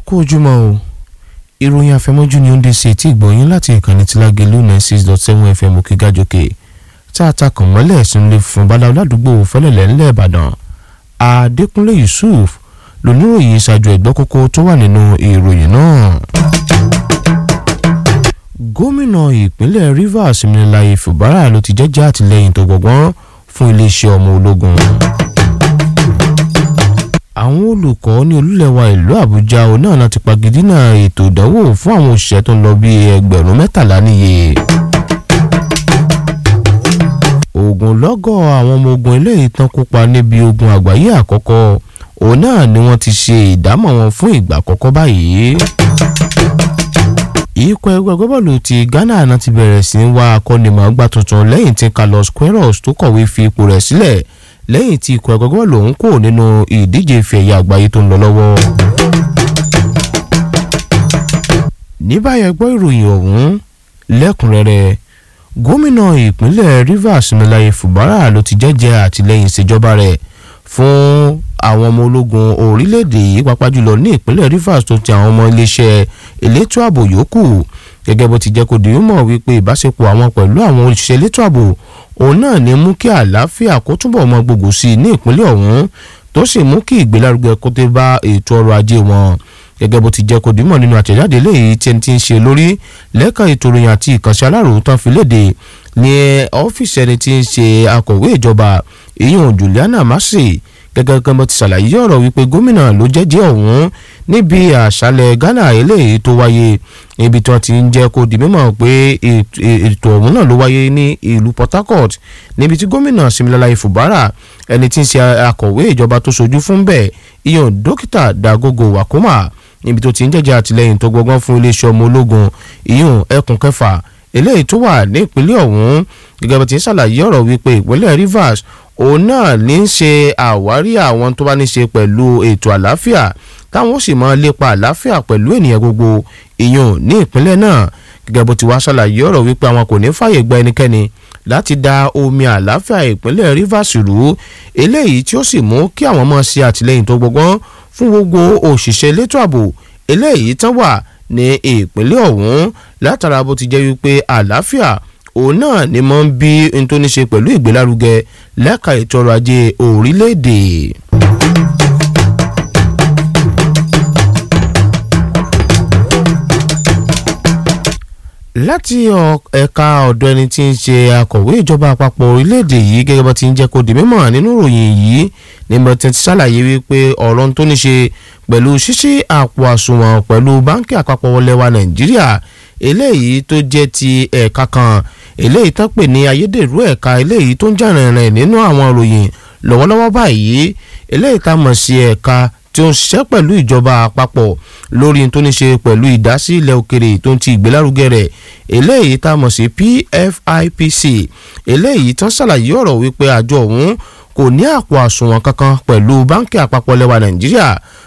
kú ojúmọ́ o ìròyìn àfẹmọ́jú ni ó ń dé sí etí ìgbọ̀nyín láti ìkànnì tí lágẹ̀lú nine six dot seven fm òkègájòkè tá a ta kàn mọ́lẹ̀ sínú ilé fún bala aládùúgbò fẹ́lẹ̀lẹ̀ ńlẹ̀ ìbàdàn adékúnlé yusuf lóníròyìn ìṣàjò ẹ̀gbọ́n kókó tó wà nínú ìròyìn náà. gómìnà ìpínlẹ̀ rivers Siminalayi Fubara ló ti jẹ́jẹ́ àtìlẹ́yìn tó gbọ̀gbọ́n fún iléeṣẹ́ ọmọ ológun àwọn olùkọ́ ní olúlẹ̀wà ìlú àbújá òun náà láti pagidínà ètò ìdánwò fún àwọn òṣìṣẹ́ tó ń lọ bí ẹgbẹ̀rún mẹ́tàlá níye. ogunlọ́gọ̀ àwọn ọmọ ogun eléyìí tán kópa níbi ogun àgbáyé àkọ́kọ́ òun náà ni wọ́n ti ṣe ìdámọ̀ wọn fún ìgbà àkọ́kọ́ báyìí. ikọ̀ ẹgbẹ́ gbọ́bọ̀lù ti ghana náà ti bẹ̀rẹ̀ sí í wá akọ́nimọ̀ọ́gbá tuntun lẹ́yìn tí carlos queiroz tó kọ̀wé fi ipò rẹ̀ sílẹ̀ lẹ́yìn tí ikọ̀ ẹgbẹ́ gbọ́bọ̀lù ọ̀hún kò nínú ìdíje ife ẹ̀yà àgbáyé tó ń lọ lọ́wọ́. ní báyẹn gbọ́ ìròyìn ọ̀hún lẹ́kùnrẹ́rẹ́ gómìnà ìpínlẹ̀ rivers Siminalayi Fubara ló ti jẹ́jẹ́ àtìlẹ́yìn ìṣèjọba rẹ̀ fún àwọn ọmọ ológun orílẹ̀-èdè yìí pàápàá jùlọ ní ìpínlẹ̀ rivers tó ti àwọn ọmọ iléeṣẹ́ elétò ààbò yòókù gẹ́gẹ́ bó ti jẹ́ kó di mímọ̀ wípé ìbáṣepọ̀ àwọn pẹ̀lú àwọn òṣìṣẹ́ elétò ààbò òun náà ní mú kí àlàáfíà kó túbọ̀ mọ gbogbo sí i ní ìpínlẹ̀ ọ̀hún tó sì mú kí ìgbélárugẹ kó tẹ́ bá ètò ọrọ̀ ajé wọn gẹ́gẹ́ bó ti jẹ́ kó dímọ̀ nínú àtẹ̀jáde léyìí tí ẹni tí ń ṣe lórí lẹ́ka ètò ìròyìn àti ìkànṣẹ́ aláròó tán fi léde ní ọ́fíìsì ẹni tí ń ṣe akọ̀wé ìjọba ìyún Juliana Massey gẹ́gẹ́ kan bó ti ṣàlàyé ọ̀rọ̀ wípé gómìnà ló jẹ́jẹ́ ọ̀hún níbi àṣálẹ̀ Ghana eléyìí tó wáyé ibi tí wọ́n ti ń jẹ́ kó di mímọ̀ pé ètò ọ̀hún náà ló wáyé ní ìlú Port Harcourt níbi tí gómìnà Siminalayi Fubara ẹni tí ń ṣe akọ̀wé ìjọba tó sojú fún bẹ́ẹ̀ ìyọ̀n dókítà Dagogo Wakoma níbi tó ti ń jẹ́jẹ́ àtìlẹ́yìn tó gbọgbọ́n fún iléeṣẹ́ ọmọ ológun ìyọ̀n ẹkùn kẹfà eléyìí tó wà ní ìpínlẹ̀ ọ̀hún gẹ́gẹ́ bó ti ń ṣàlàyé ọ̀rọ̀ wípé ìpínlẹ̀ Rivers òun náà ní í ṣe àwárí àwọn tó bá ní ṣe pẹ̀lú ètò àlàáfíà táwọn ó sì máa lépa àlàáfíà pẹ̀lú ènìyàn gbogbo ìyọ̀n ní ìpínlẹ̀ náà gẹ́gẹ́ bó ti wá ṣàlàyé ọ̀rọ̀ wípé àwọn kò ní fàyè gba ẹnikẹ́ni láti da omi àlàáfíà ìpínlẹ̀ Rivers rú eléyìí tí ó sì mú kí àwọn máa ṣe àtìlẹ́yìn tó gbọgbọ́n fún gbogbo òṣìṣẹ́ elétò ààbò eléyìí tán wà ní ìpínlẹ̀ ọ̀hún látara bó ti jẹ́ wípé àlàáfíà òun náà ni mo ń bí n tó ní ṣe pẹ̀lú ìgbélárugẹ lẹ́ka ètò ọrọ̀ ajé orílẹ̀-èdè. láti ẹ̀ka ọ̀dọ̀ ẹni tí ń ṣe akọ̀wé ìjọba àpapọ̀ orílẹ̀-èdè yìí gẹ́gẹ́ bó ti ń jẹ́ kó di mímọ̀ nínú ìròyìn yìí ni mo ti ṣàlàyé wípé ọ̀rọ̀ tó ní ṣe pẹ̀lú ṣíṣí àpò àsùnwọ̀n pẹ̀lú báńkì àpapọ̀ wọlé wa nàìjíríà eléyìí tó jẹ́ ti ẹ̀ka kan eléyìí tó pè ní ayédèrú ẹ̀ka eléyìí tó ń jà rìnrìn nínú àwọn ìròyìn lọ́wọ́lọ́wọ́ báyìí eléyìí tá mọ̀ sí ẹ̀ka tí ó ń ṣiṣẹ́ pẹ̀lú ìjọba àpapọ̀ lórí tó ní ṣe pẹ̀lú ìdásí ilẹ̀ òkèrè tó ń ti ìgbélárugẹ rẹ̀ eléyìí tá mọ̀ sí PFIPC eléyìí tán ṣàlàyé ọ̀rọ̀ wípé àjọ ọ̀hún kò ní àpò àsùnwọ̀n kankan pẹ̀lú báńkì àpapọ̀ lẹ́wà nàìjíríà